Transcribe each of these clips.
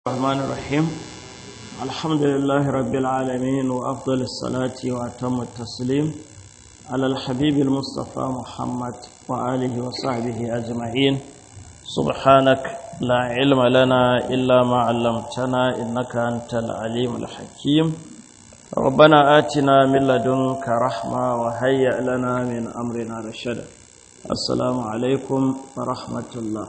الرحمن الرحيم الحمد لله رب العالمين وأفضل الصلاة وأتم التسليم على الحبيب المصطفى محمد وآله وصحبه أجمعين سبحانك لا علم لنا إلا ما علمتنا إنك أنت العليم الحكيم ربنا آتنا من لدنك رحمة وهيئ لنا من أمرنا رشدا السلام عليكم ورحمة الله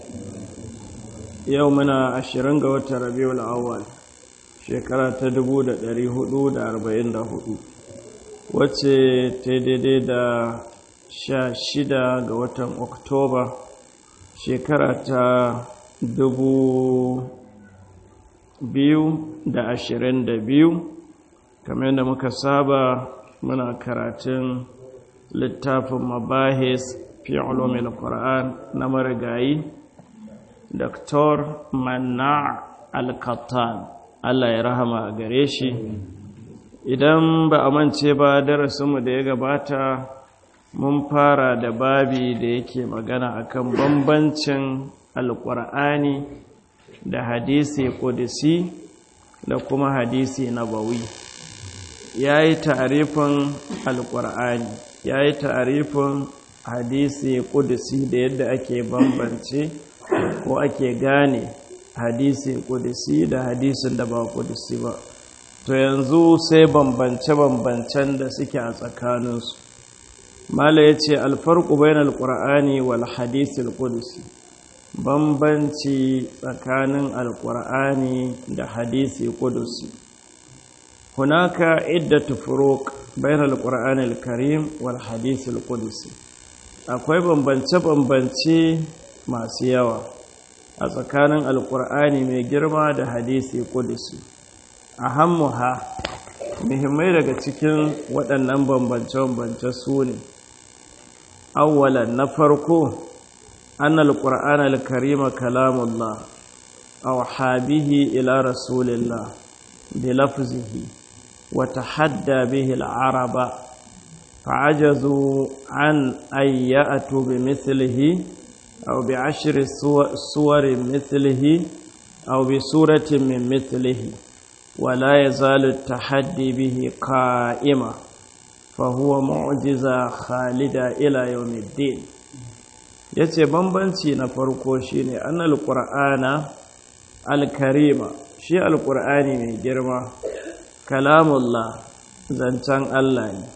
yau muna ashirin ga watan rabiul awwal shekara ta dubu da ɗari hudu da arba'in da hudu wacce ta daidai da sha shida ga watan oktoba shekara ta dubu biyu da ashirin da biyu kamar yadda muka saba muna karatun littafin mabahis fi ulumil qur'an na marigayi Dr. Manna Al-Qattan Allah ya rahama a gare shi idan ba a mance ba darasinmu da ya gabata mun fara da babi da yake magana akan bambancin alƙur'ani da hadisi ƙudisi da kuma hadisi nabawi ya yi tarifin alƙur'ani ya yi tarifin hadisi ƙudisi da yadda ake bambance ko ake gane hadisi kudisi da hadisin da ba kudisi ba to yanzu sai bambance-bambancen da suke a tsakaninsu mala ya ce alfarku bayan alkur'ani wal hadisil kudisi bambanci tsakanin alkur'ani da hadisi kudusi hunaka iddatu furuq bayan alkur'ani alkarim wal hadisil kudusi akwai bambance-bambance masu yawa a tsakanin alkur'ani mai girma da hadisi kudusi a hammuha muhimmai daga cikin waɗannan bambance-bambance su ne awwalan na farko an alkur'an alkarima kalamullah aw habihi ila rasulillah bi lafzihi wa tahadda bihi al-araba fa'ajazu an ayyatu bi mithlihi أو بعشر صور مثله أو بسورة من مثله ولا يزال التحدي به قائما فهو معجزة خالدة إلى يوم الدين yace bambanci na farko shine annal qur'ana alkarima shi alqur'ani mai girma kalamullah zancen Allah ne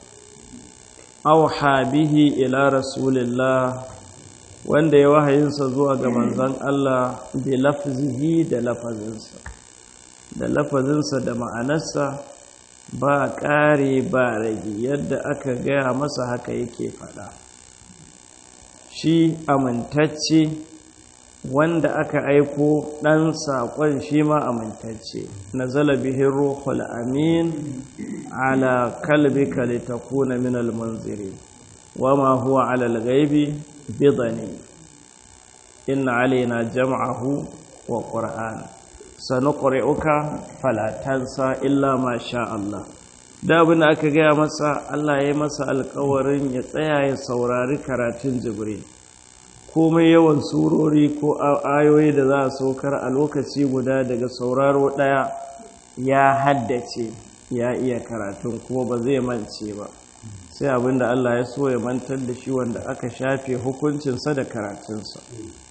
auha bihi ila rasulillah wanda ya wahayinsa zuwa ga manzan Allah bi lafzihi da lafazinsa da lafazinsa da ma'anarsa ba ƙare ba rage yadda aka gaya masa haka yake faɗa shi amintacce wanda aka aiko ɗan saƙon shi ma amintacce na bihin ruhul amin ala kalbika litakuna min almunzirin wama huwa ala al-ghaibi بضني إن علينا جمعه وقرآن سنقرئك فلا تنسى إلا ما شاء الله da abin da aka gaya masa Allah ya masa alkawarin ya tsaya ya saurari karatun jibril komai yawan surori ko ayoyi da za a saukar a lokaci guda daga sauraro ɗaya ya haddace ya iya karatun kuma ba zai mance ba sai abinda Allah ya so ya mantar da shi wanda aka shafe hukuncinsa da karatunsa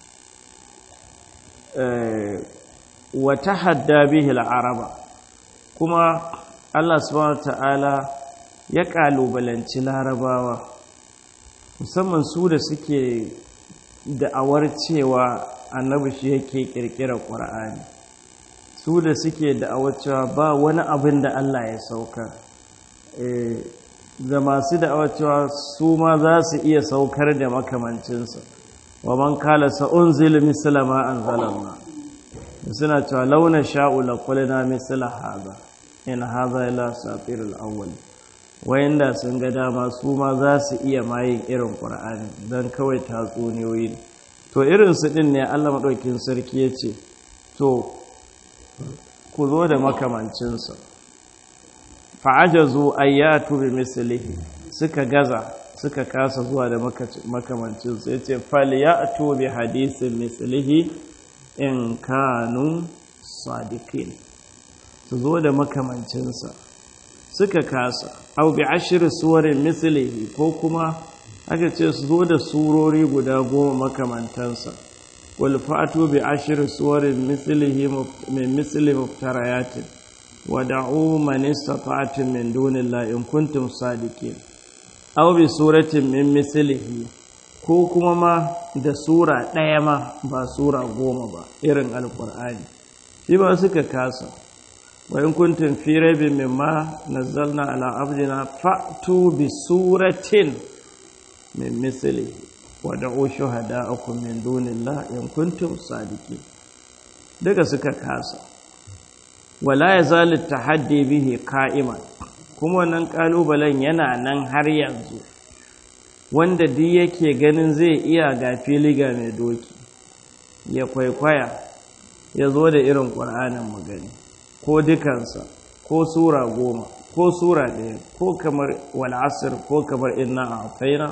wata hadda bihi al'araba kuma Allah subhanahu ta'ala ya kalubalanci larabawa musamman su da suke da'awar cewa annabi shi yake kirkira ƙur'ani su da suke da'awar cewa ba wani abin da Allah ya sauka da masu da'awar cewa su ma za su iya saukar da makamancinsa wa man kala sa'un zil misla ma anzalallah suna cewa launa sha'u la qulna misla hadha in hadha ila satir al-awwal wayanda sun ga dama su ma za su iya mayin irin qur'ani dan kawai tatsuniyoyi to irin su din ne Allah madaukin sarki yace to ku zo da makamancinsa fa'ajazu ayyatu bi mislihi suka gaza suka kasa zuwa da makamancin sai ce falyatu bi hadisin mislihi in kanu sadiqin su zo da makamancinsa suka kasa au bi ashri suwarin mislihi ko kuma aka ce su zo da surori guda goma makamantansa wal fatu bi ashri suwarin mislihi min misli muftarayatin wa da'u man istata'tum min dunillahi in kuntum sadiqin aw bi suratin min mislihi ko kuma ma da sura ɗaya ma ba sura goma ba irin alqur'ani shi ba suka kasa wa in kuntum fi raibin mimma nazzalna ala abdina fa'tu bi suratin min mislihi wa da'u shuhada'akum min dunillahi in kuntum sadiqin daga suka kasa wala yazalu tahaddi bihi qa'iman kuma wannan kalubalen yana nan har yanzu wanda duk yake ganin zai iya ga fili ga mai doki ya kwaikwaya ya zo da irin ƙur'anin magani ko dukansa ko sura goma ko sura ɗaya ko kamar wal'asir ko kamar inna a faina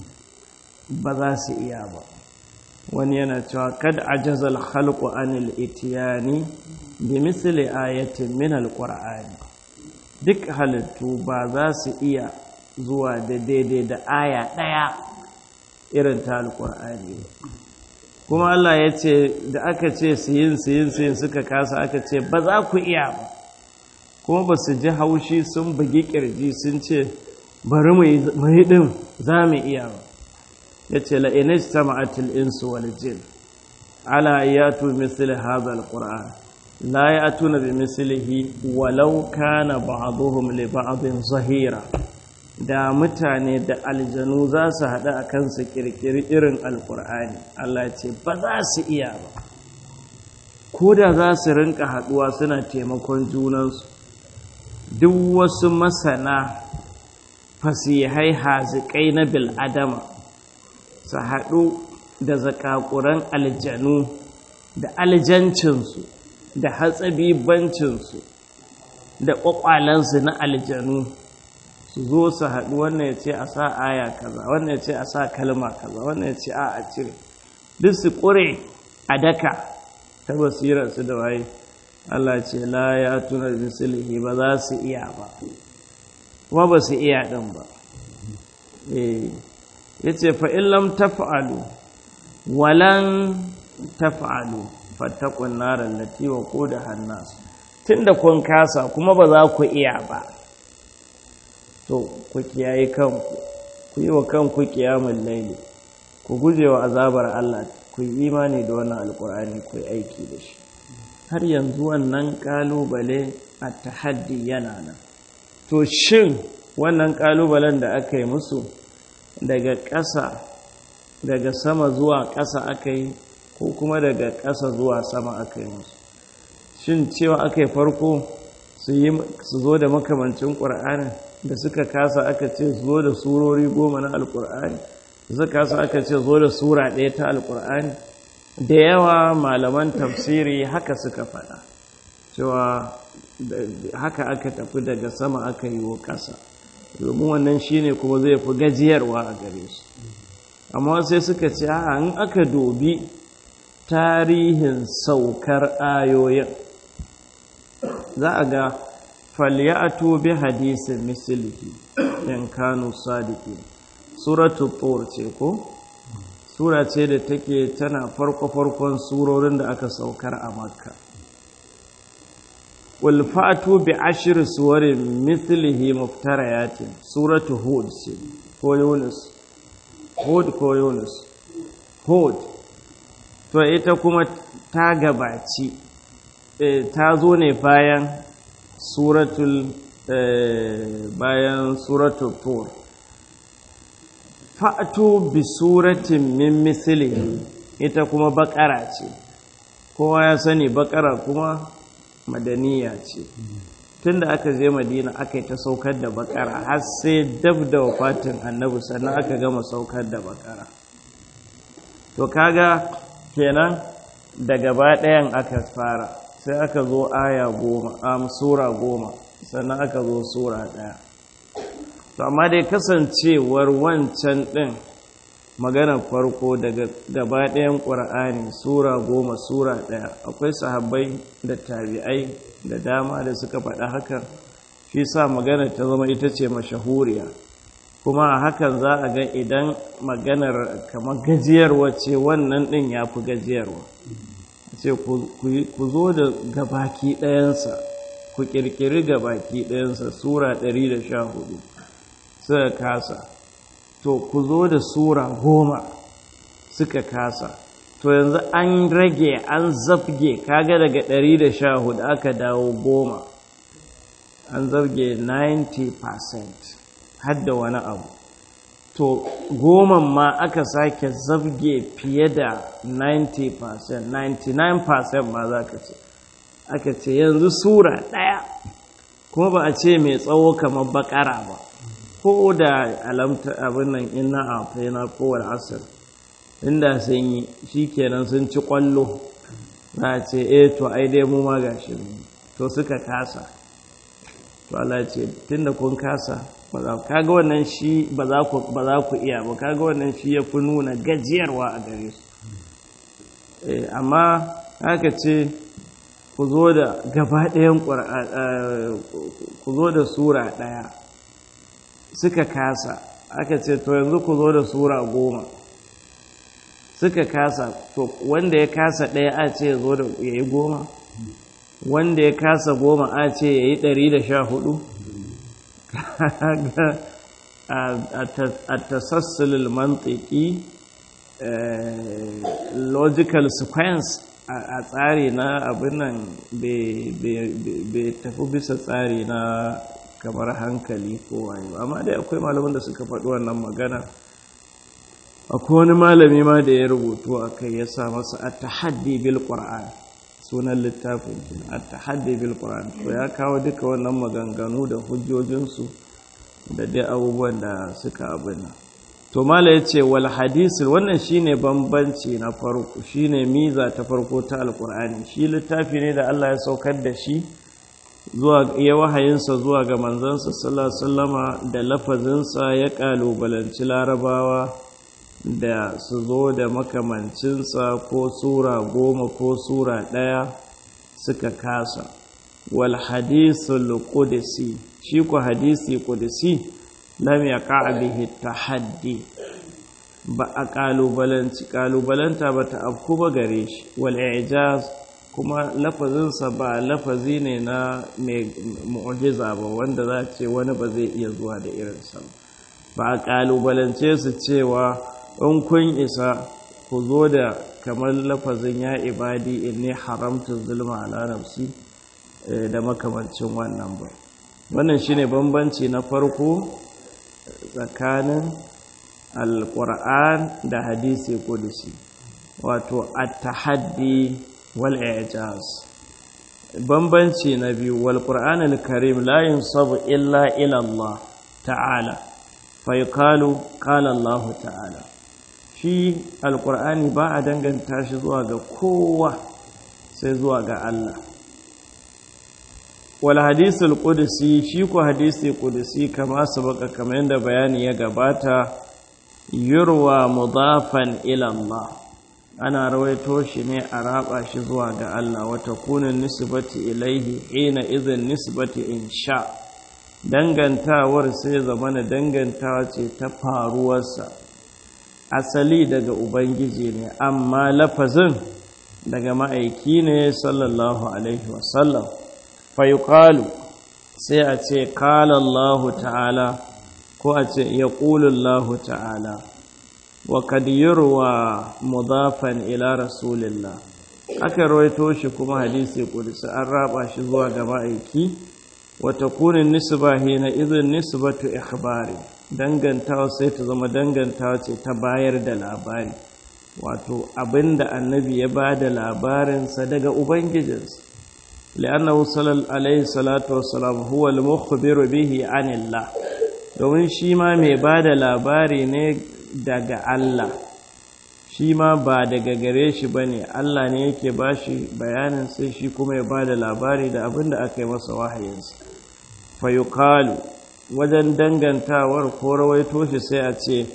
ba za su iya ba wani yana cewa kad ajazal khalqu anil itiyani bi misli ayatin min alqur'ani duk halittu ba za su iya zuwa da daidai da aya ɗaya irin ta alqur'ani kuma Allah ya ce da aka ce su yin su yin su yin suka kasa aka ce ba za ku iya ba kuma ba su ji haushi sun bugi kirji sun ce bari mu yi ɗin za mu iya ba ya ce la'inis ta ma'atil insu wal jin ala yatu misali haza al-ƙura'an la ya tuna bi misalihi walau kana ba'aduhum li ba'adin zahira da mutane da aljanu za su haɗu a kansu ƙirƙiri irin alƙur'ani Allah ce ba za su iya ba ko da za su rinka haɗuwa suna taimakon junansu duk wasu masana fasihai haziƙai na bil'adama su haɗu da zakakuran aljanu da aljancinsu da hatsabibancinsu da ƙwaƙwalansu na aljanu su zo su haɗu wannan ya ce a sa aya kaza wannan ya ce a sa kalma kaza wannan ya ce a a cire duk su ƙure a daka ta basirarsu da waye Allah ce la ya tuna misalihi ba za su iya ba kuma ba su iya ɗin ba ya ce fa'in lam tafa'alu walan tafa'alu fattakun narar latiwa ko da hannasu tun da kun kasa kuma ba za ku iya ba to ku kiyaye kanku ku yi wa kanku kiyamun laili ku guje wa azabar Allah ku yi imani da wannan alkur'ani ku yi aiki da shi har yanzu wannan kalubale a tahaddi yana nan to shin wannan kalubalen da aka yi musu daga ƙasa daga sama zuwa ƙasa aka yi ko kuma daga ƙasa zuwa sama aka yi musu shin cewa aka yi farko su zo da makamancin ƙur'anin da suka kasa aka ce zo da surori goma na alƙur'ani da suka kasa aka ce zo da sura ɗaya ta alƙur'ani da yawa malaman tafsiri haka suka faɗa cewa haka aka tafi daga sama aka yi wa ƙasa domin wannan shine kuma zai fi gajiyarwa a gare su amma sai suka ce a in aka dobi tarihin saukar ayoyin za a ga falyatu bi hadisin mislihi in kanu sadiki suratul tur ce ko sura ce da take tana farko-farkon surorin da aka saukar a makka walfatu bi ashir suwarin mithlihi muftarayatin suratu hud ce ko yunus hud ko yunus hud to ita kuma ta gabaci ta zo ne bayan suratul bayan suratul tur fa'atu bi suratin min mislihi ita kuma bakara ce kowa ya sani bakara kuma madaniya ce tunda aka je madina aka yi ta saukar da bakara har sai dab da wafatin annabi sannan aka gama saukar da bakara to kaga kenan da gaba ɗayan aka fara sai aka zo aya goma am sura goma sannan aka zo sura ɗaya to amma dai kasancewar wancan ɗin maganar farko daga gaba ɗayan ƙura'ani sura goma sura ɗaya akwai sahabbai da tabi'ai da dama da suka faɗa hakan shi sa maganar ta zama ita ce mashahuriya kuma a hakan za a ga idan maganar kamar gajiyarwa ce wannan ɗin ya fi gajiyarwa ce ku zo da gabaki ɗayansa ku ƙirƙiri gabaki ɗayansa sura 114 suka kasa to ku zo da sura goma suka kasa to yanzu an rage an zafge kaga daga 114 aka dawo goma an zarge 90% hadda wani abu to goma ma aka sake zabge fiye da 90% 99% ma za ka ce aka ce yanzu sura ɗaya kuma ba a ce mai tsawo kamar bakara ba ko da alamta abin nan ina a faina kowar asir inda sun yi shi kenan sun ci kwallo za a ce eh to ai dai mu ma gashi to suka kasa to Allah ce tunda kun kasa ba za kaga wannan shi ba za ku ba za ku iya ba kaga wannan shi ya fi nuna gajiyarwa a gare su eh amma haka ce ku zo da gaba ɗayan ku zo da sura ɗaya suka kasa aka ce to yanzu ku zo da sura goma suka kasa to wanda ya kasa ɗaya a ce ya zo da ya yi goma wanda ya kasa goma a ce ya yi ɗari da sha hudu a tasassulul mantiki logical sequence a tsari na abin nan bai tafi bisa tsari na kamar hankali ko wayo amma dai akwai malaman da suka faɗi wannan magana akwai wani malami ma da ya rubutu a kai ya sa masa a tahaddi bil qur'an sunan littafin a tahaddi bil qur'an to ya kawo duka wannan maganganu da hujjojinsu da dai abubuwan da suka abin to mala ya ce wal hadisi wannan shine bambanci na farko shine miza ta farko ta alqur'ani shi littafi ne da Allah ya saukar da shi zuwa ya wahayinsa zuwa ga manzansa sallallahu alaihi wasallama da lafazinsa ya kalubalanci larabawa da su zo da makamancinsa ko sura goma ko sura ɗaya suka kasa wal hadisul qudsi shi ku hadisi qudsi lam yaqa bihi tahaddi ba a kalubalanci kalubalanta ba ta afku ba gare shi wal i'jaz kuma lafazinsa ba lafazi ne na mai mu'jiza ba wanda za ce wani ba zai iya zuwa da irinsa ba a kalubalance su cewa in kun isa ku zo da kamar lafazin ya ibadi inni haramta zulma ala nafsi da makamancin wannan ba wannan shine bambanci na farko tsakanin alquran da hadisi kudusi wato at-tahaddi wal i'jaz bambanci na biyu wal qur'an al-karim la yunsabu illa ila Allah ta'ala fa yuqalu qala Allah ta'ala shi alkur'ani ba a danganta shi zuwa ga kowa sai zuwa ga Allah wal hadisul qudsi shi ko hadisi qudsi kama sabaka kamar yadda bayani ya gabata yurwa mudafan ila Allah ana rawaito shi ne a raba shi zuwa ga Allah wata kunin nisbati ilaihi hina idhin nisbati insha dangantawar sai zamana dangantawa ce ta faruwarsa asali daga ubangiji ne amma lafazin daga ma'aiki ne sallallahu alaihi wasallam fayuqalu sai a ce qala Allah ta'ala ko a ce yaqulu Allah ta'ala wa kad yurwa mudafan ila rasulillah aka rawaito shi kuma hadisi qudsi an raba shi zuwa ga ma'aiki wa takunu nisba hina idhin nisbatu ikhbari dangantawa sai ta zama dangantawa ce ta bayar da labari wato abinda annabi ya ba da labarinsa daga ubangijinsa li'annahu sallallahu alaihi salatu wassalam huwa al-mukhbiru bihi anillah domin shi ma mai ba da labari ne daga Allah shi ma ba daga gare shi bane Allah ne yake bashi bayanin sai shi kuma ya ba da labari da abinda aka yi masa wahayinsa fa yuqalu wajen dangantawar ko rawaito shi sai a ce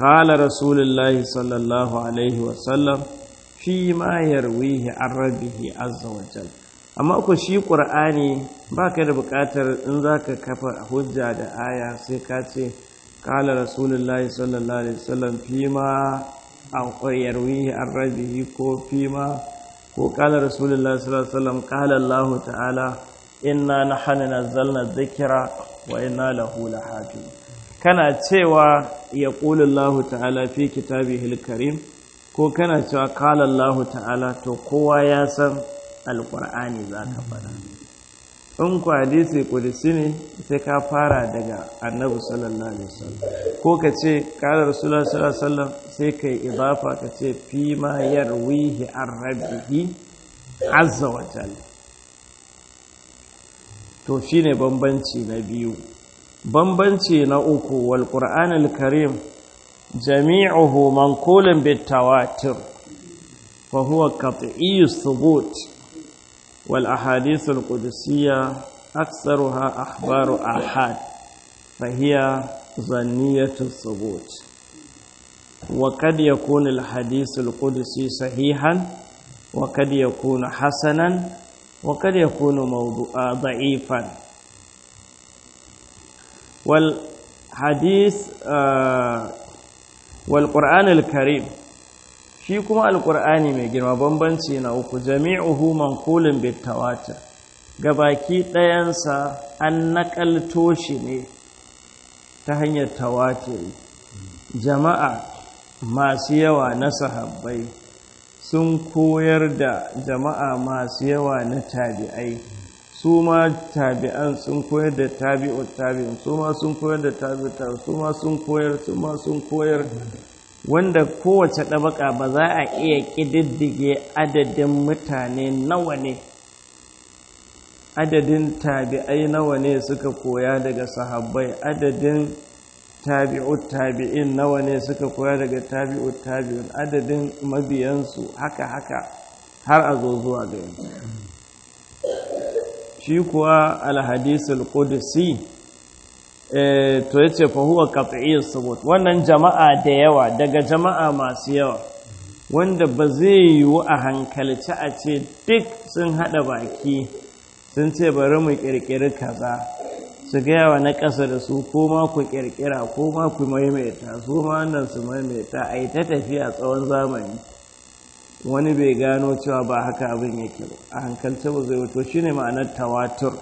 qala rasulullahi sallallahu alaihi wasallam fi ma yarwihi an rabbihi azza wa jalla amma ku shi ƙur'ani ba ka da buƙatar in za ka kafa hujja da aya sai ka ce ƙala rasulullahi sallallahu alaihi wasallam fi ma a yarwihi an rabihi ko fi ma ko ƙala rasulullahi sallallahu alaihi wasallam ƙala allahu ta'ala inna nahnu nazzalna dhikra wa inna lahu lahafiz kana cewa ya qulu allahu ta'ala fi kitabihi karim ko kana cewa ƙala allahu ta'ala to kowa ya san alƙur'ani za ka faɗa in ku hadisi kudisi ne sai ka fara daga annabi sallallahu alaihi wasallam ko ka ce ƙalar rasulullah sallallahu alaihi wasallam sai ka yi idafa ka ce fi ma yarwihi an rabbihi azza wa jalla to shine bambanci na biyu bambanci na uku wal qur'anul karim jami'uhu manqulun bit tawatir fa huwa qat'iyyu thubut والأحاديث القدسية أكثرها أخبار آحاد فهي ظنية الثبوت وقد يكون الحديث القدسي صحيحا وقد يكون حسنا وقد يكون موضوع ضعيفا والحديث آه والقرآن الكريم shi kuma alkur'ani mai girma bambanci na uku jami'uhu manqulun bitawatir gabaki ɗayansa an naƙalto shi ne ta hanyar tawatiri jama'a masu yawa na sahabbai sun koyar da jama'a masu yawa na tabi'ai su ma tabi'an sun koyar da tabi'ut tabi'in su ma sun koyar da tabi'ut su ma sun koyar su ma sun koyar wanda kowace ɗabaka ba za a iya ƙididdige adadin mutane nawa ne adadin tabi'ai nawa ne suka koya daga sahabbai adadin tabi'ut tabi'in nawa ne suka koya daga tabi'ut tabi'in adadin mabiyansu haka haka har a zo zuwa ga yanzu shi kuwa alhadisul qudsi to ya ce fahuwa kafi'iyyar sabot wannan jama'a da yawa daga jama'a masu yawa wanda ba zai yiwu a hankalci a ce duk sun haɗa baki sun ce bari mu ƙirƙiri kaza su gaya wa na ƙasa da su ko ma ku ƙirƙira ko ma ku maimaita su ma wannan su maimaita a yi ta tafiya tsawon zamani wani bai gano cewa ba haka abin yake ba a hankalci ba zai wato shine ma'anar tawatur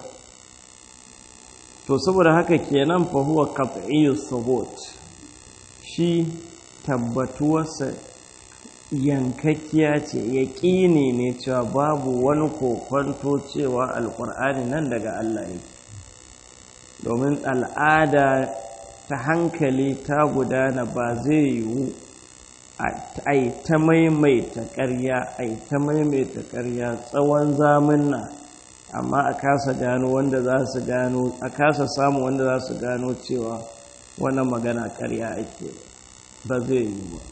to saboda haka kenan fa huwa qat'iyyu thubut shi tabbatuwarsa yankakkiya ce yaƙini ne cewa babu wani kokwanto cewa alƙur'ani nan daga Allah yake domin al'ada ta hankali ta gudana ba zai yiwu a yi ta maimaita ƙarya a yi ta maimaita ƙarya tsawon zamunna amma a kasa gano wanda za su gano a kasa samu wanda za su gano cewa wannan magana karya ake ba zai yi ba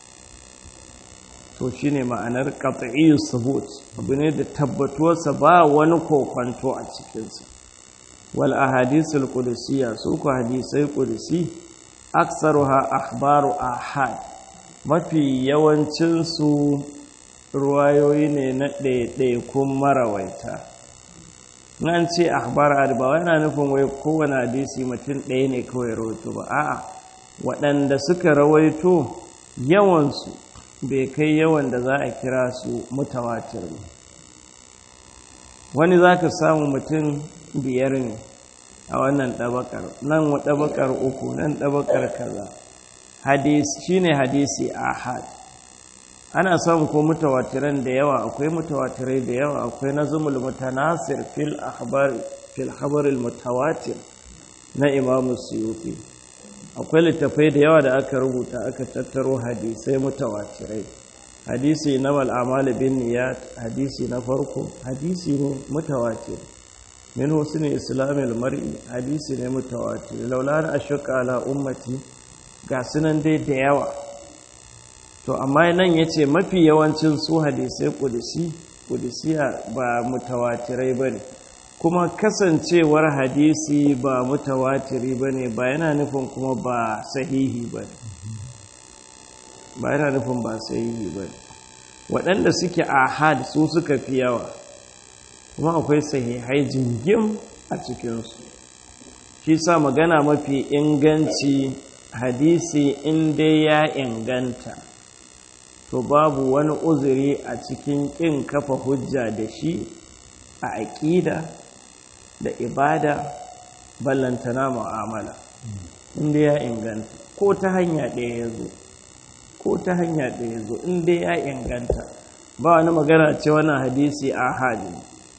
to shine ma'anar qat'iyyu subut abu ne da tabbatuwarsa ba wani kokwanto a cikinsa wal ahadisul qudusiyya su ku hadisai qudusi aktsaruha akhbaru ahad mafi yawancinsu ruwayoyi ne na ɗaiɗaikun marawaita nan ce akhbar ba yana nufin wai kowane hadisi mutum ɗaya ne kawai rawaito ba a'a waɗanda suka rawaito yawansu bai kai yawan da za a kira su mutawatir ne wani za ka samu mutum biyar ne a wannan ɗabakar nan ɗabakar uku nan ɗabakar kaza hadisi shine hadisi ahad ana samun ko mutawatiran da yawa akwai mutawatirai da yawa akwai nazumul mutanasir fil akhbar fil khabar al mutawatir na imam suyuti akwai littafai da yawa da aka rubuta aka tattaro hadisai mutawatirai hadisi na mal amal bin niyat hadisi na farko hadisi ne mutawatir min husni islamil mar'i hadisi ne mutawatir laula na ashqa ala ummati ga sunan dai da yawa to amma nan ya ce mafi yawancin su hadisai kudisi kudisiya ba mutawatirai ba ne kuma kasancewar hadisi ba mutawatiri ba ne ba yana nufin kuma ba sahihi ba ne ba yana nufin ba sahihi ba waɗanda suke ahad su suka fi yawa kuma akwai sahihai jingim a cikinsu shi sa magana mafi inganci hadisi inda ya inganta to babu wani uzuri a cikin ƙin kafa hujja da shi a aƙida da ibada ballantana mu'amala inda ya inganta ko ta hanya ɗaya ya zo ko ta hanya ɗaya ya zo inda ya inganta ba wani magana ce wannan hadisi a hali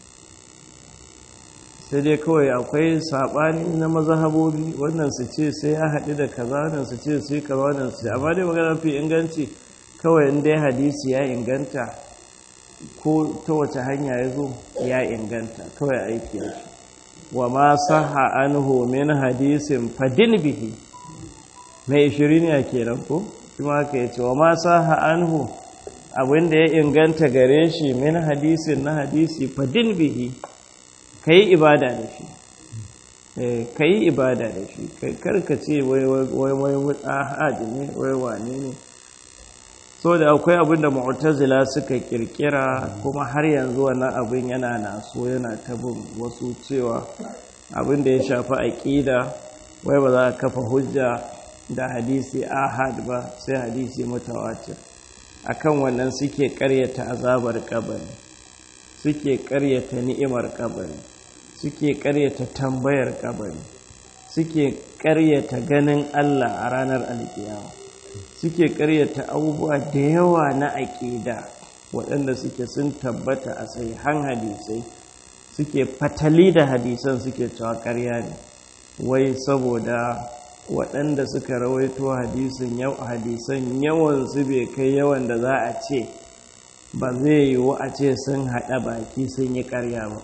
sai dai kawai akwai saɓani na mazahabobi wannan su ce sai ya haɗu da kaza wannan su ce sai kaza wannan su ce amma dai magana fi inganci kawai inda ya hadisi ya inganta ko ta wace hanya ya zo ya inganta kawai aiki da shi wa ma saha anhu min hadisin fadin bihi mai ishirin ya kenan ko kuma haka ya ce wa ma saha anhu abinda ya inganta gare shi min hadisin na hadisi fadin bihi ka yi ibada da shi ka yi ibada da shi karka ce wai wai wai ahadi ne wai wane ne so da akwai abin da mu'tazila suka kirkira kuma har yanzu wannan abin yana naso yana tabin wasu cewa abin da ya shafi aqida wai ba za a kafa hujja da hadisi ahad ba sai hadisi mutawatir akan wannan suke karyata azabar kabari suke karyata ni'imar kabari suke karyata tambayar kabari suke karyata ganin Allah a ranar alkiyama suke karyata abubuwa da yawa na aƙida waɗanda suke sun tabbata a sahihan hadisai suke fatali da hadisan suke cewa ƙarya ne wai saboda waɗanda suka rawaito hadisin yau hadisan yawan su bai kai yawan da za a ce ba zai yiwu a ce sun haɗa baki sun yi ƙarya ba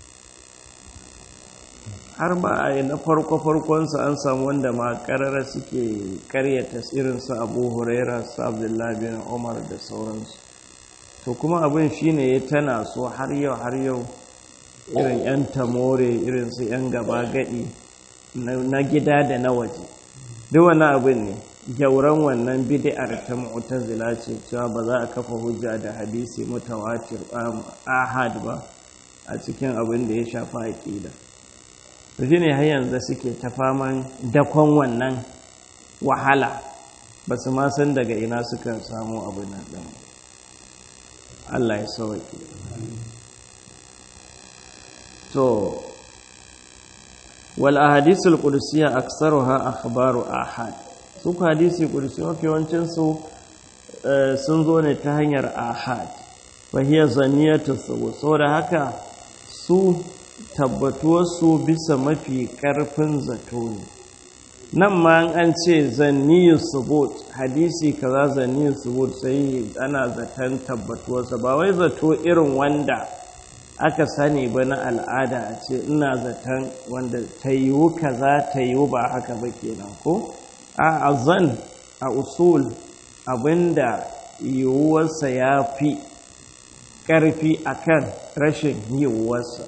har ba a yi na farko-farkonsu an samu wanda ma karara suke karyata irinsu abu huraira su abdullahi bin umar da sauransu to kuma abin shine ya tana so har yau har yau irin 'yan tamore irinsu 'yan gaba gadi na gida da na waje duk wannan abin ne gyauran wannan bid'ar ta mu'tazila ce cewa ba za a kafa hujja da hadisi mutawatir ahad ba a cikin abin da ya shafa aqida to shi ne har yanzu suke ta faman dakon wannan wahala ba su ma san daga ina suka samu abu na ɗan Allah ya sauke to wal ahadisul qudusiyya aktsaruha akhbaru ahad su hadisi qudusi mafi yawancin su sun zo ne ta hanyar ahad fa hiya zaniyatu saboda haka su tabbatuwarsu bisa mafi ƙarfin zato ne nan ma an ce zanniyu subut hadisi kaza zanniyu subut sai ana zaton tabbatuwarsa ba wai zato irin wanda aka sani ba na al'ada a ce ina zaton wanda ta yiwu kaza ta yiwu ba haka ba kenan ko a azan a usul abinda yiwuwarsa ya fi ƙarfi akan rashin yiwuwarsa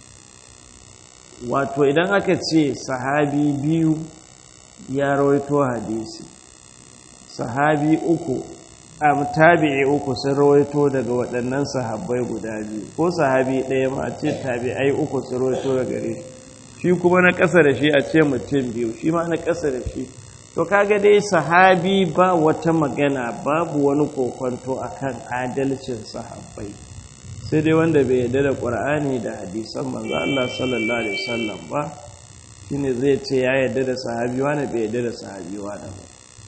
wato idan aka ce sahabi biyu ya rawaito hadisi sahabi uku am tabi'i uku sun rawaito daga waɗannan sahabbai guda biyu ko sahabi ɗaya ma a ce tabi'ai uku sun rawaito daga gare shi kuma na ƙasa da shi a ce mutum biyu shi ma na ƙasa da shi to kaga dai sahabi ba wata magana babu wani kokonto akan adalcin sahabbai sai dai wanda bai yarda da ƙur'ani da hadisan manzo Allah sallallahu alaihi wasallam ba shine zai ce ya yarda da sahabi wani bai yarda da sahabi wani ba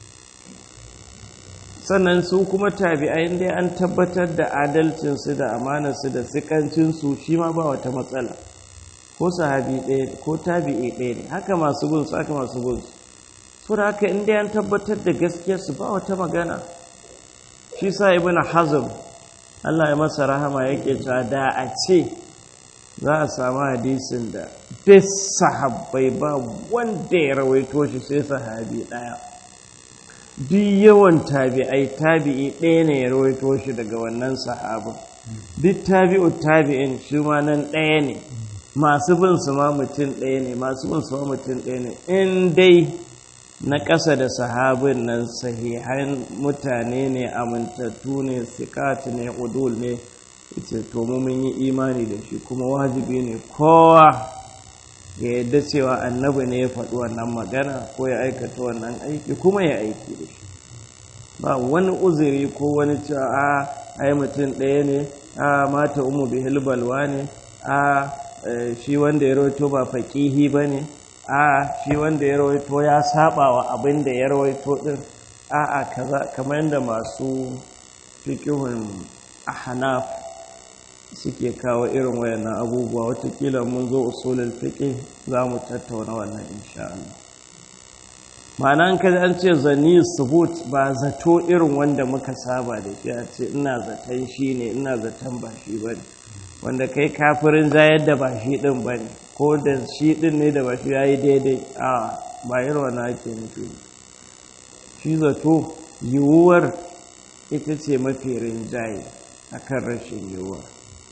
sannan su kuma tabi'ai dai an tabbatar da adalcin su da amanar su da sikancin su shi ma ba wata matsala ko sahabi ɗaya ko tabi'i ɗaya ne haka masu bin su haka masu bin su so da haka in dai an tabbatar da gaskiyar su ba wata magana shi sa ibnu hazm Allah ya masa rahama yake cewa da a ce za a samu hadisin da duk sahabbai ba wanda ya rawaito shi sai sahabi ɗaya duk yawan tabi'ai tabi'i ɗaya ne ya rawaito shi daga wannan sahabin duk tabi'u tabi'in shi ma nan ɗaya ne masu bin su ma mutum ɗaya ne masu bin su ma mutum ɗaya ne in dai na ƙasa da sahabin nan sahihan mutane ne amintattu ne sikat ne udul ne ita to mu mun yi imani da shi kuma wajibi ne kowa ya yadda cewa annabi ne ya faɗi wannan magana ko ya aikata wannan aiki kuma ya aiki da shi ba wani uzuri ko wani cewa a ai mutum ɗaya ne a mata umu bihil balwa ne a shi wanda ya rawaito ba faƙihi ba ne a shi wanda ya rawaito ya saba wa abin da ya rawaito ɗin a a kaza kamar yadda masu fikihun ahnaf suke kawo irin wayannan abubuwa watakila mun zo usulul fiqh za mu tattauna wannan insha Allah ma'ana an kaji an ce zani subut ba zato irin wanda muka saba da shi a ce ina zaton shi ne ina zaton ba shi ba ne wanda kai kafirin zayar da ba shi ɗin ba ne ko da shi ɗin ne da ba shi ya yi daidai a ba irin wani ake nufi shi zato yiwuwar ita ce mafi rinjaye a kan rashin yiwuwar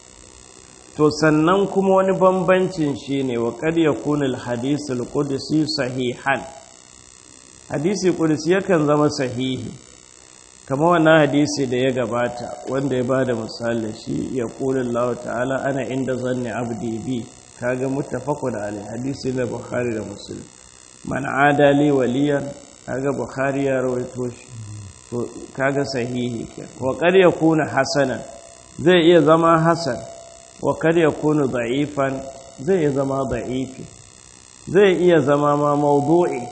to sannan kuma wani bambancin shi ne wa kad yakunu al-hadisul qudsi sahihan hadisi qudsi yakan zama sahihi kama wannan hadisi da ya gabata wanda ya bada misali shi ya qulu Allah ta'ala ana inda zanni abdi bi kaga muttafaqun alai hadisi da bukhari da muslim man adali waliyan kaga bukhari ya rawaito shi to kaga sahihi ke wa kad yakunu hasanan zai iya zama hasan wa kar ya kunu da'ifan zai iya zama da'ifi zai iya zama ma mawdu'i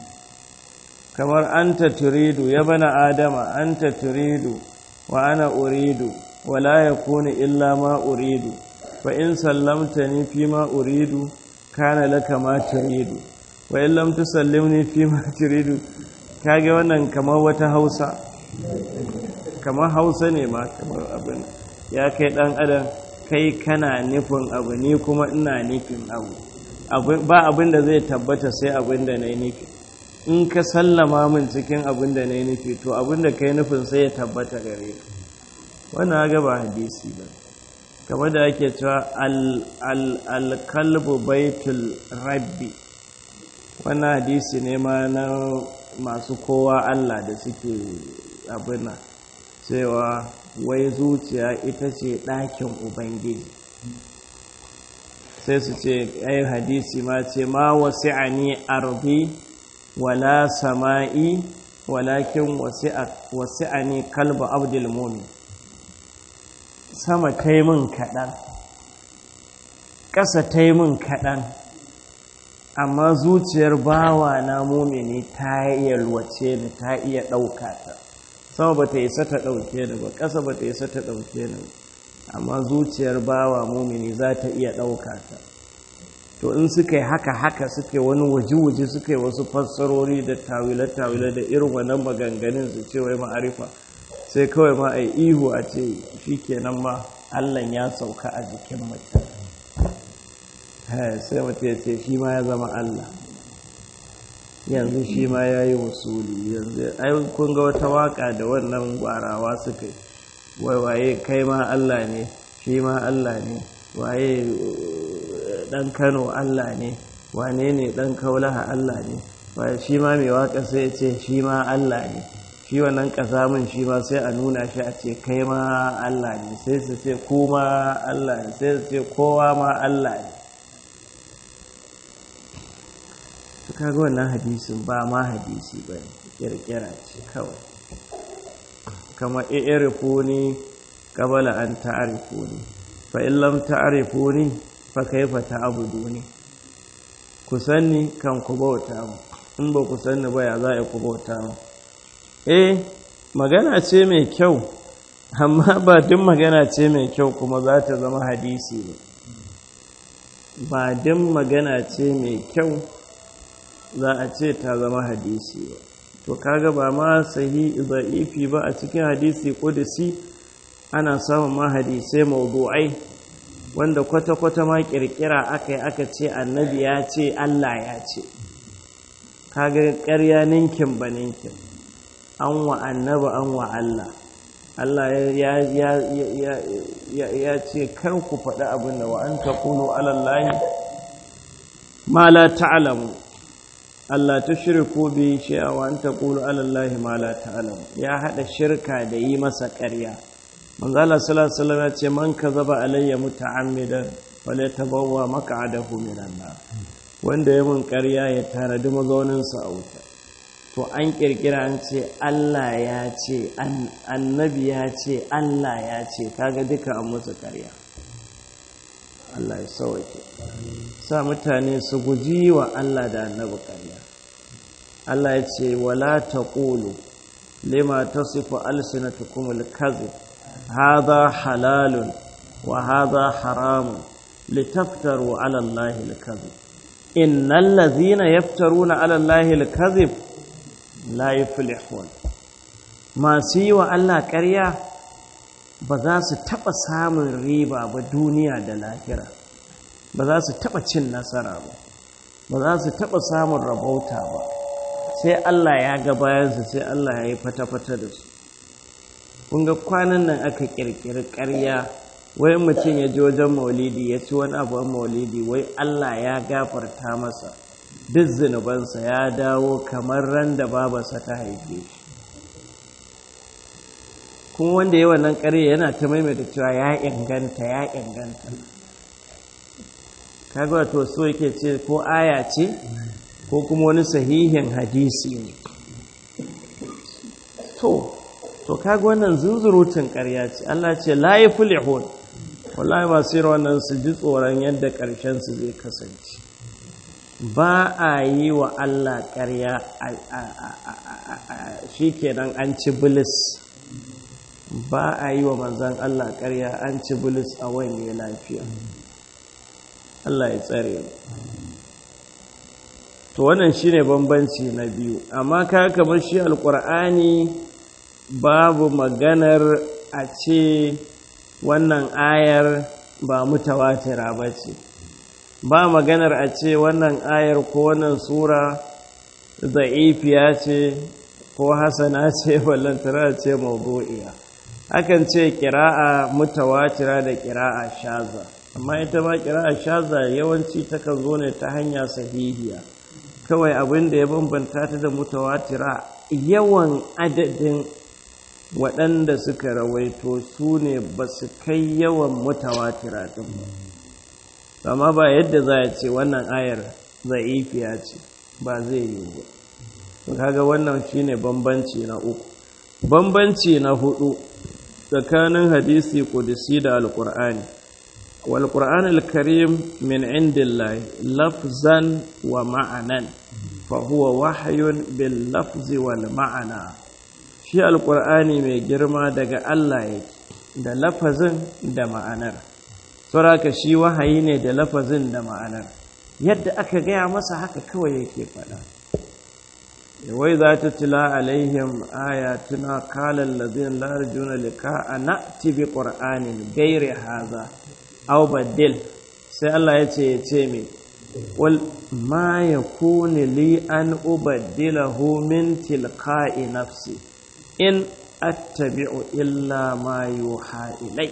kamar anta turidu ya bana adama anta turidu wa ana uridu wa la yakunu illa ma uridu fa in sallamtani fi ma uridu kana laka ma turidu wa in lam tusallimni fi ma turidu kage wannan kamar wata Hausa kamar Hausa ne ma kamar abin ya kai dan adam kai kana nufin abu ni kuma ina nufin abu ba abin da zai tabbata sai abin da na yi nufi in ka sallama min cikin abin da na yi nufi to abin da ka yi nufin sai ya tabbata gare ka wannan ga ba hadisi ba kamar da ake cewa alkalbu baitul rabbi wannan hadisi ne ma na masu kowa allah da suke abin cewa wai zuciya ita ce ɗakin ubangiji sai su ce ai hadisi ma ce ma wasi'ani ardi wala sama'i walakin wasi'ani kalba abdul mumin sama ta yi min kaɗan ƙasa ta yi min kaɗan amma zuciyar bawa na mumini ta iya lwace ni ta iya ɗauka ta sama ba ta isa ta ɗauke ni ba ƙasa ba ta isa ta ɗauke ni amma zuciyar bawa mumini za ta iya ɗauka ta to in suka yi haka haka suka yi wani waje-waje suka yi wasu fassarori da tawile-tawile da irin wannan maganganun su ce wai ma'arifa sai kawai ma a yi ihu a ce shi kenan ma allan ya sauka a jikin mutum sai mutum ya ce shi ma ya zama allah yanzu shi ma ya yi wasuli yanzu ai kun ga wata waka da wannan gwarawa suka yi wai waye kai ma Allah ne shi ma Allah ne waye dan Kano Allah ne wane ne dan Kaulaha Allah ne waye shi ma mai waka sai ya ce shi ma Allah ne shi wannan kasamin shi ma sai a nuna shi a ce kai ma Allah ne sai su ce kuma Allah ne sai su ce kowa ma Allah ne kaga wannan hadisin ba ma hadisi ba ne kirkira ce kawai kama i'rifuni qabla an ta'rifuni fa in lam ta'rifuni fa kayfa ta'buduni ku sanni kan ku bauta mu in ba ku sanni ba ya za ku bauta mu eh magana ce mai kyau amma ba duk magana ce mai kyau kuma za ta zama hadisi ne ba duk magana ce mai kyau za a ce ta zama hadisi ba to kaga ba ma sahi da'ifi ba a cikin hadisi kudusi ana samun ma hadisai mawdu'ai wanda kwata-kwata ma kirkira aka yi aka ce annabi ya ce Allah ya ce kaga ƙarya ninkin ba ninkin an wa annabi an wa Allah Allah ya ce kar ku faɗi abin da wa an taƙulo alallahi ma la ta'alamu Allah ta shirku bi shay'a wa an taqulu ala Allahi ma la ta'lam ya hada shirka da yi masa ƙarya manzo Allah sallallahu alaihi wasallam ya ce man kazaba alayya muta'ammidan wala tabawwa maq'adahu minan nar wanda ya mun ƙarya ya tanadi mazauninsa a wuta to an kirkira an ce Allah ya ce annabi ya ce Allah ya ce kaga duka an musu ƙarya Allah ya sauke sa mutane su guji wa Allah da annabi ƙarya Allah ya ce wala taqulu lima tasifu alsinatukum alkazib hadha halalun wa hadha haramun litaftaru ala allahi alkazib innal ladhina yaftaruna ala allahi alkazib la yuflihun masu yi wa Allah ƙarya ba za su taɓa samun riba ba duniya da lahira ba za su taɓa cin nasara ba ba za su taɓa samun rabauta ba sai Allah ya ga bayansu sai Allah ya yi fata-fata da su kunga kwanan nan aka ƙirƙiri ƙarya wai mutum ya ji wajen maulidi ya ci wani abu maulidi wai Allah ya gafarta masa duk zunubansa ya dawo kamar ran da babarsa ta haife shi kuma wanda yi wannan ƙarya yana ta maimaita cewa ya inganta ya inganta kaga wato so yake ce ko aya ce ko kuma wani sahihin hadisi ne to to kaga wannan zunzurutun ƙarya ce Allah ce la yuflihun wallahi masu yin wannan su ji tsoron yadda ƙarshen su zai kasance ba a yi wa Allah ƙarya shi kenan an ci bilis ba a yi wa manzan Allah ƙarya an ci bilis a wani lafiya Allah ya tsare to wannan shine bambanci na biyu amma ka kamar shi alƙur'ani babu maganar a ce wannan ayar ba mutawatira ba ce ba maganar a ce wannan ayar ko wannan sura za'ifiya ce ko hasana ce ballantana ce mawdu'iya akan ce kira'a mutawatira da kira'a shaza amma ita ma kira'a shaza yawanci takan zo ne ta hanya sahihiya kawai abin da ya bambanta ta da mutawatira yawan adadin waɗanda suka rawaito su ne ba su kai yawan mutawatira ɗin ba amma ba yadda za a ce wannan ayar za'ifiya ce ba zai yi ba kaga wannan shine bambanci na uku bambanci na hudu tsakanin hadisi kudusi da alkur'ani wal qur'an al-karim min indillahi lafzan wa ma'anan fa huwa wahyun bil lafzi wal ma'ana shi alkur'ani mai girma daga Allah yake da lafazin da ma'anar saboda shi wahayi ne da lafazin da ma'anar yadda aka gaya masa haka kawai yake faɗa wai za ta tila alaihim ayatuna kalan lazin larjuna lika a na'ti bi ƙur'anin gairi haza au baddil sai Allah ya ce ya ce mai wal ma ya kuni li an ubaddilahu min tilka'i nafsi in attabi'u illa ma yuha ilai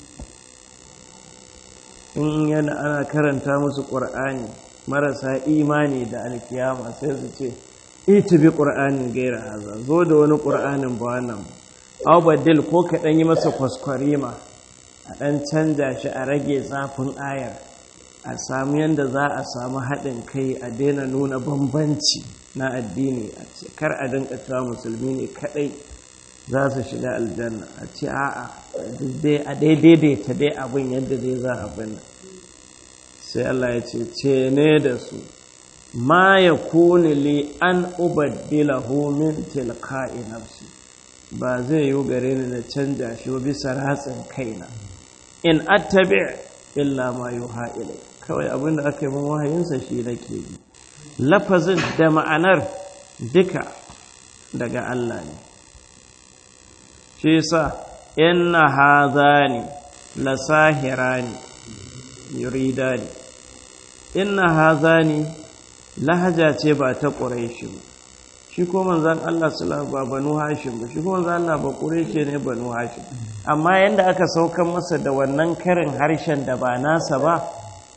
in yana ana karanta musu ƙur'ani marasa imani da alkiyama sai su ce ita bi ƙur'anin gaira haza zo da wani ƙur'anin ba wannan aw baddil ko ka ɗan yi masa kwaskwarima a ɗan canja shi a rage zafin ayar a samu yadda za a samu haɗin kai a daina nuna bambanci na addini a ce kar a dinka cewa musulmi ne kaɗai za su shiga aljanna a ce a'a a daidaita dai abin yadda zai za abin sai Allah ya ce ce ne da su ma ya kuni li an ubaddilahu min tilka'i nafsi ba zai yi gare ni na canja shi bisa ratsin kaina in attabi illa ma yuha ilai kawai abin da aka yi min wahayinsa shi nake bi lafazin da ma'anar duka daga Allah ne shi yasa inna hadhani lasahirani yuridani inna hadhani lahaja ce ba ta quraishi ba shi ko manzon Allah sallallahu ba banu hashim ba shi ko manzon Allah ba quraishi ne banu hashim amma yanda aka saukan masa da wannan karin harshen da ba nasa ba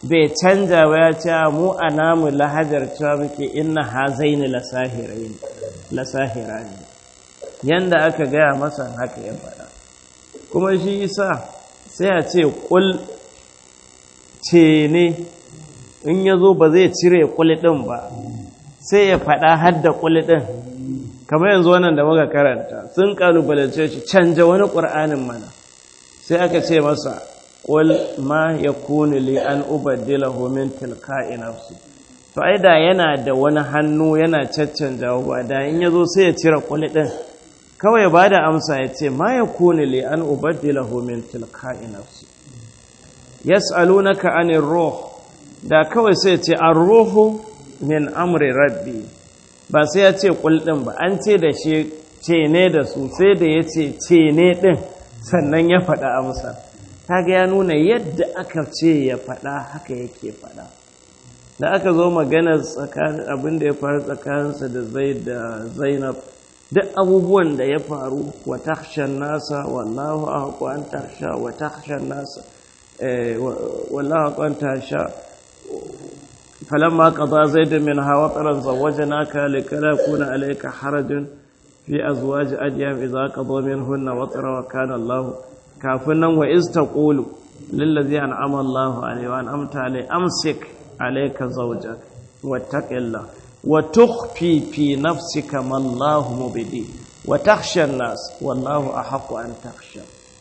bai canja ba ya ce mu a namu lahajar cewa muke inna hazaini lasahiraini lasahirani yanda aka gaya masa haka ya faɗa kuma shi isa sai a ce kul ce ne in ya zo ba zai cire kul ɗin ba sai ya faɗa hadda kul ɗin kamar yanzu wannan da muka karanta sun kalubalance shi canja wani ƙur'anin mana sai aka ce masa ƙul ma ya kuni li an ubaddilahu min tilka'i nafsi to ai da yana da wani hannu yana caccanja ba da in yazo sai ya cire ƙul din kawai ba da amsa ya ce ma ya kuni li an ubaddilahu min tilka'i nafsi yas'alunaka anir ruh da kawai sai ya ce ar-ruhu min amri rabbi ba sai ya ce ƙul din ba an ce da shi ce ne da su sai da ya ce ce ne din sannan ya faɗa amsa kaga ya nuna yadda aka ce ya faɗa haka yake faɗa da aka zo magana tsakanin abin da ya faru tsakaninsa da zai da zainab duk abubuwan da ya faru wa takshan nasa wallahu ahqu an taksha wa takshan nasa wallahu ahqu an taksha فلما قضى زيد منها وطرا زوجناك لكي لا يكون عليك حرج في أزواج أديم إذا قضوا منهن وطرا وكان الله كافنا وإذ تقول للذي أنعم الله عليه وأنعمت عليه أمسك عليك زوجك واتق الله وتخفي في نفسك ما الله مبدي وتخشى الناس والله أحق أن تخشى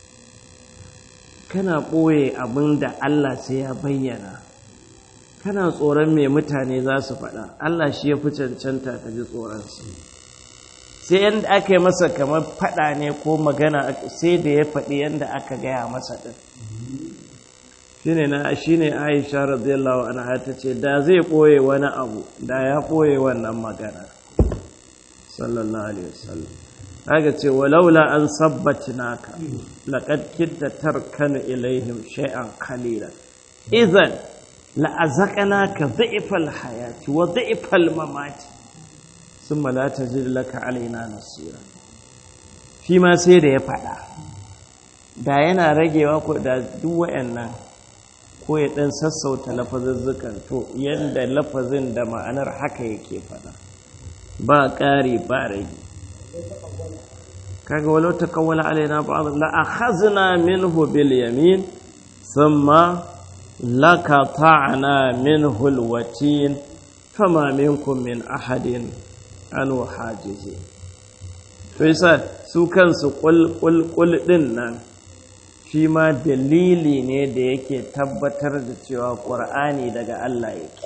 kana ɓoye abin da Allah sai ya bayyana kana tsoron me mutane za su faɗa Allah shi ya fi cancanta ka ji tsoronsu sai yadda aka yi masa kamar faɗa ne ko magana sai da ya faɗi yadda aka gaya masa ɗin shine na shine Aisha radiyallahu anha ta ce da zai ɓoye wani abu da ya ɓoye wannan magana sallallahu alaihi wasallam haka ce walaula an sabbatinaka laqad kitta tarkanu ilaihim shay'an qalila idan la'azaqnaka dhi'fal hayati wa dhi'fal mamati thumma la tajid laka alaina nasira shi ma sai da ya faɗa da yana ragewa ko da duk wayannan ko ya ɗan sassauta lafazuzzukan to yadda lafazin da ma'anar haka yake faɗa ba ƙari ba rage kaga walau ta kawwala alaina ba'd la akhazna minhu bil yamin thumma lakata'na minhu al watin fama minkum min ahadin an hajizi to yasa su kansu kul kul kul din nan shi ma dalili ne da yake tabbatar da cewa ƙur'ani daga Allah yake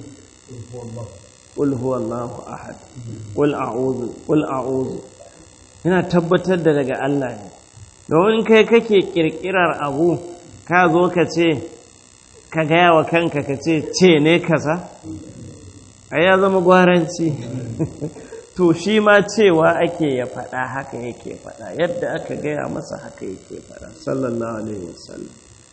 ƙul huwallahu ahad ƙul a'udhu ƙul a'udhu yana tabbatar da daga Allah ne domin kai kake ƙirƙirar abu ka zo ka ce ka gaya wa kanka ka ce ce ne kaza a ya zama gwaranci to shi ma cewa ake ya faɗa haka yake faɗa yadda aka gaya masa haka yake faɗa sallallahu alaihi wasallam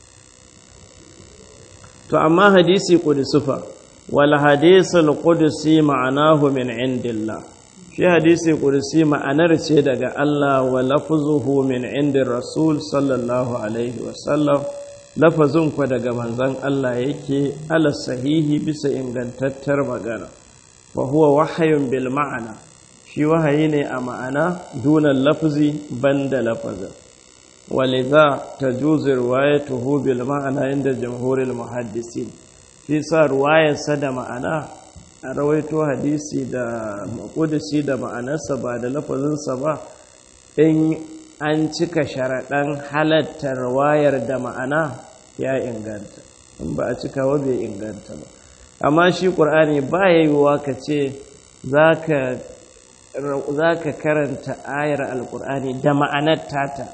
to amma hadisi qudusufa wal hadisul qudusi ma'anahu min indillah shi hadisi qudusi ma'anar ce daga Allah wa lafzuhu min indir rasul sallallahu alaihi wasallam lafazin ku daga manzon Allah yake ala sahihi bisa ingantattar magana wa huwa wahayun bil ma'ana shi wahayi ne a ma'ana dunan lafazi banda lafazin waliza ta juzi ruwayatuhu bil ma'ana inda jamhurin muhaddisin shi sa ruwayarsa da ma'ana a rawaito hadisi da makudisi da ma'anarsa ba da lafazinsa ba in an cika sharaɗan halatta ruwayar da ma'ana ya inganta in ba a cika wa bai inganta ba amma shi ƙur'ani ba ya yiwuwa ka ce za ka za ka karanta ayar alkur'ani da ma'anar tata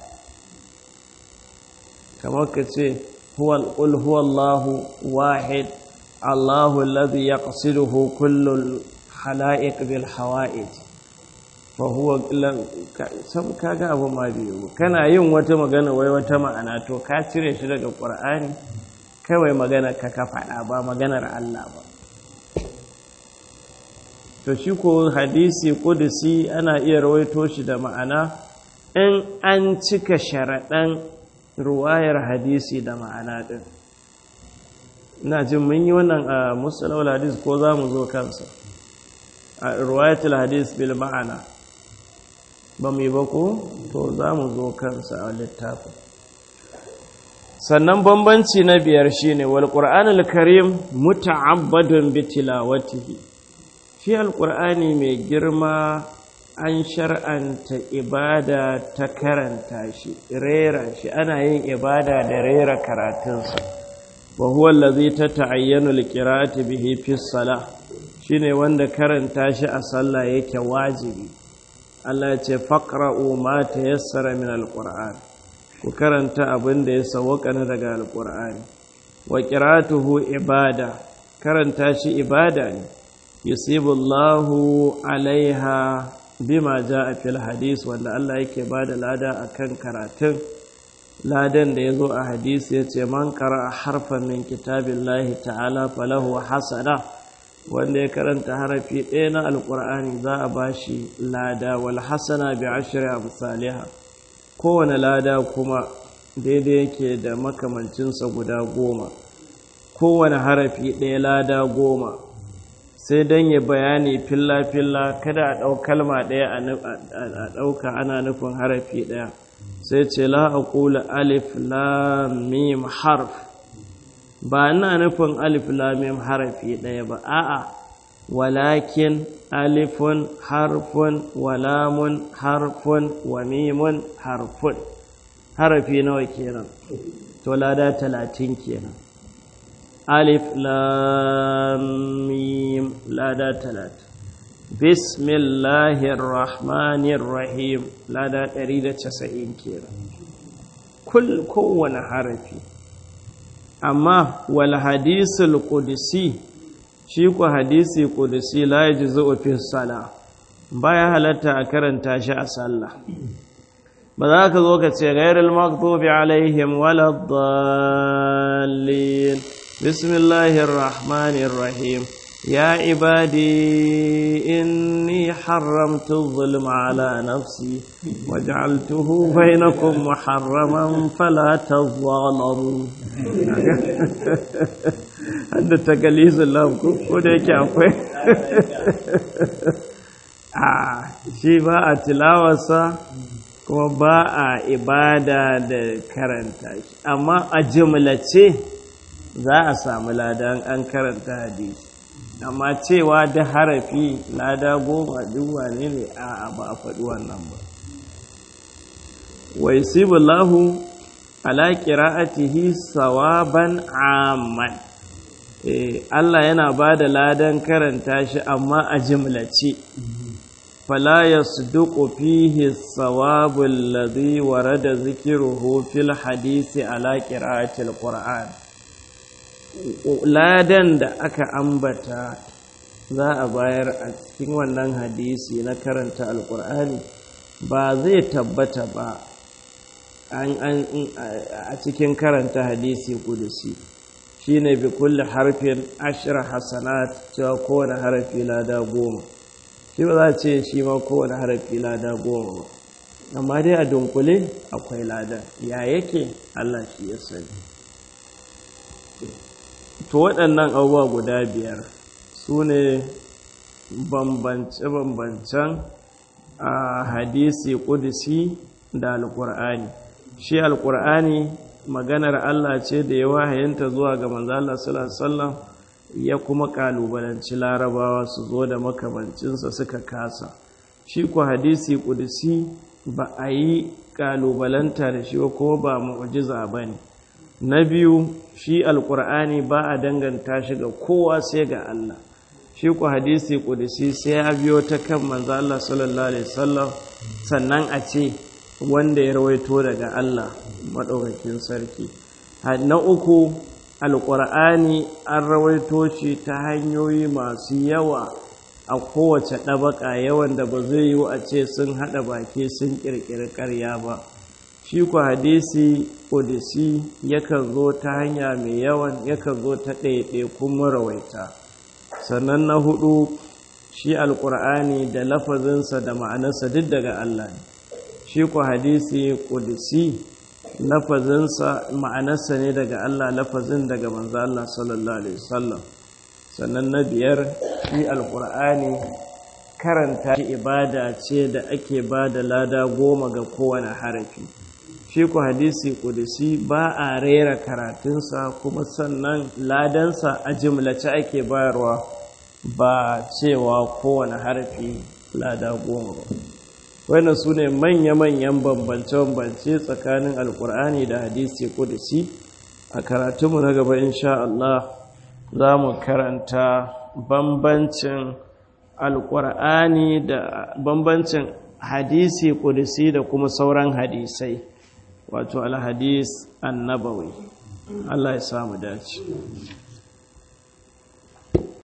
kamar ka ce ƙul huwallahu wahid allahu alladhi yaqsiduhu kullu hala'iq bil hawa'ij fa huwa sam kaga abu ma biyu kana yin wata magana wai wata ma'ana to ka cire shi daga qur'ani kawai magana ka ka faɗa ba maganar Allah ba to shi ko hadisi kudusi ana iya rawaito shi da ma'ana in an cika sharaɗan ruwayar hadisi da ma'ana ɗin ina jin mun yi wannan a musulawar hadis ko za mu zo kansa a ruwayatul hadis bil ma'ana ba mu yi ba ko to za mu zo kansa a littafin sannan bambanci na biyar shine wal qur'anul karim muta'abbadun bi tilawatihi shi alqur'ani mai girma an shar'anta ibada ta karanta shi rera shi ana yin ibada da rera karatunsa wa huwa allazi tata'ayyanu alqira'atu bihi fi salah shine wanda karanta shi a sallah yake wajibi Allah ya ce faqra'u ma tayassara min alqur'an ku karanta abin da ya sawwaka na daga alqur'ani wa qira'atuhu ibada karanta shi ibada ne yusibullahu alaiha bima ja'a fil hadis wanda Allah yake bada lada akan karatun ladan da yazo a hadisi yace man qara'a harfan min kitabillahi ta'ala falahu hasana wanda ya karanta harafi ɗaya na alqur'ani za a bashi lada wal hasana bi ashri amsalha kowane lada kuma daidai yake da makamancinsa guda goma kowane harafi ɗaya lada goma sai don ya bayani filla-filla kada a ɗau kalma ɗaya a ɗauka ana nufin harafi ɗaya sai ce la a kula alif lamim harf ba ina nufin alif lamim harafi ɗaya ba a'a walakin alifun harfun walamun harfun wa mimun harfun harafi nawa kenan to lada talatin kenan alif lam mim lada talat bismillahir rahmanir rahim lada 190 kenan kul kowane harafi amma wal hadisul qudsi shi ku hadisi qudsi la yajzu fi sala baya halatta a karanta shi a sallah ba za ka zo ka ce ghairul maghdubi alaihim waladdallin بسم الله الرحمن الرحيم يا عبادي إني حرمت الظلم على نفسي وجعلته بينكم محرما فلا تظالموا هذا تقليز الله كودك akwai a shi ba a tilawarsa kuma ba a ibada da karanta shi amma a jimlace za a samu ladan an karanta hadisi amma cewa da harafi lada goma duk wane ne a ba a faɗi wannan ba wa yusibullahu ala qira'atihi sawaban amman eh Allah yana bada ladan karanta shi amma a jimlace fala yasduqu fihi sawabu alladhi warada zikruhu fil hadisi ala qira'atil qur'an ladan da aka ambata za a bayar a cikin wannan hadisi na karanta alkur'ani ba zai tabbata ba a cikin karanta hadisi kudusi shi ne bi kulle harfin ashirar hasanat cewa kowane harafi lada goma shi ba za a ce shi ma kowane harafi lada goma ba amma dai a dunkule akwai lada ya yake allah shi ya sani to waɗannan abubuwa guda biyar su ne bambance-bambancen a hadisi ƙudisi da alƙur'ani shi alƙur'ani maganar Allah ce da ya wahayanta zuwa ga manzala sallallahu ya kuma ƙalubalanci larabawa su zo da makamancinsa suka kasa shi ku hadisi ƙudisi ba a yi ƙalubalanta da shi ko ba mu'jiza ba ne na biyu shi alkur'ani ba a danganta shi ga kowa sai ga Allah shi ku hadisi kudisi sai ya biyo ta kan manzo Allah sallallahu alaihi wasallam sannan a ce wanda ya rawaito daga Allah madaukakin sarki na uku alkur'ani an rawaito shi ta hanyoyi masu yawa a kowace ɗabaka yawan da ba zai yiwu a ce sun haɗa baki sun ƙirƙiri ƙarya ba shi ku hadisi ƙudisi yakan zo ta hanya mai yawan yakan zo ta ɗaiɗaikun marawaita sannan na hudu shi alƙur'ani da lafazinsa da ma'anarsa duk daga Allah ne shi ku hadisi ƙudisi lafazinsa ma'anarsa ne daga Allah lafazin daga manzo Allah sallallahu alaihi wasallam sannan na biyar shi alqur'ani karanta shi ibada ce da ake ba da lada goma ga kowane harafi shi ku hadisi kudusi ba a rera karatunsa kuma sannan ladansa a jimlace ake bayarwa ba cewa kowane harafi lada goma ba wannan su ne manya-manyan bambance-bambance tsakanin alkur'ani da hadisi kudusi a karatunmu na gaba insha Allah za mu karanta bambancin alkur'ani da bambancin hadisi kudusi da kuma sauran hadisai wato alhadis annabawi Allah ya samu dace